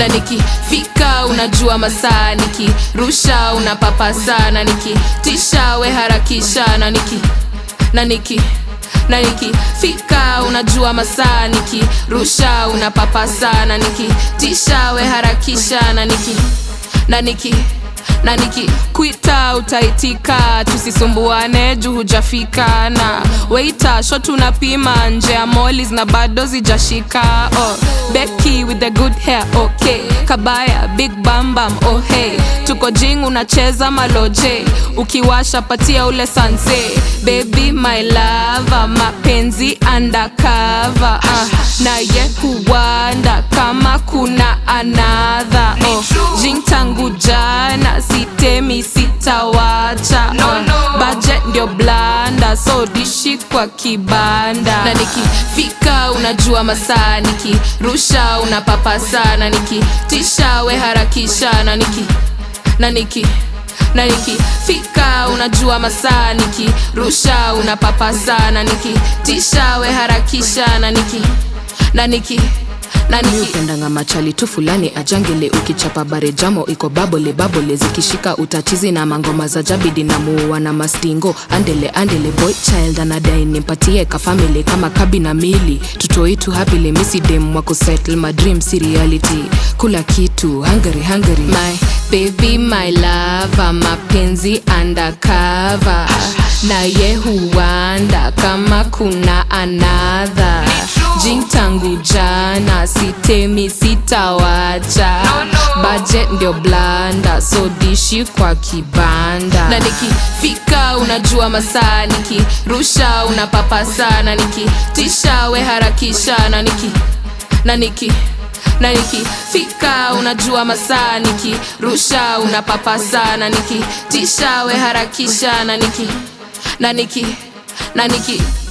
na nikifika unajua masaa nikirusha unapapa sana nikitisha we harakisha na niki na niki na nikifika unajua masaa nikirusha unapapa sana nikitisha we harakisha na niki na niki na nikikwita utaitika tusisumbuane juu hujafika na weita shot unapima nje ya molis na bado zijashika oh, Becky with the good hair okay kabaya big bambam oh hey tuko jing unacheza maloje ukiwasha patia ule sanse baby my lava mapenzi undercover uh, naye huwanda kama kuna anadha oh, jing tangu jana sitemi sitawacha uh, budget ndio blanda so dishi kwa kibanda na nikifika unajua masaa nikirusha unapapa sana nikitisha we harakisha na niki na niki na nikifika unajua masaa nikirusha unapapa sana nikitisha we harakisha na niki na niki na mi niki upendanga machali tu fulani ajangele ukichapa bare jamo iko babole babole zikishika utachizi na mangoma za jabidi na muua na mastingo andele andele boy child anadai nimpatie kafamili kama kabi na mili tutoitu hapile misidem wako settle my dream si reality kula kitu hungary hungary my baby my lava mapenzi undercover naye huwanda kama kuna anadha jing tangu jana sitemi sitawacha budget ndio blanda so dishi kwa kibanda na nikifika unajua masaa nikirusha unapapa sana nikitisha we harakisha na niki na niki na nikifika unajua masaa nikirusha unapapa sana nikitisha we harakisha na niki na niki na niki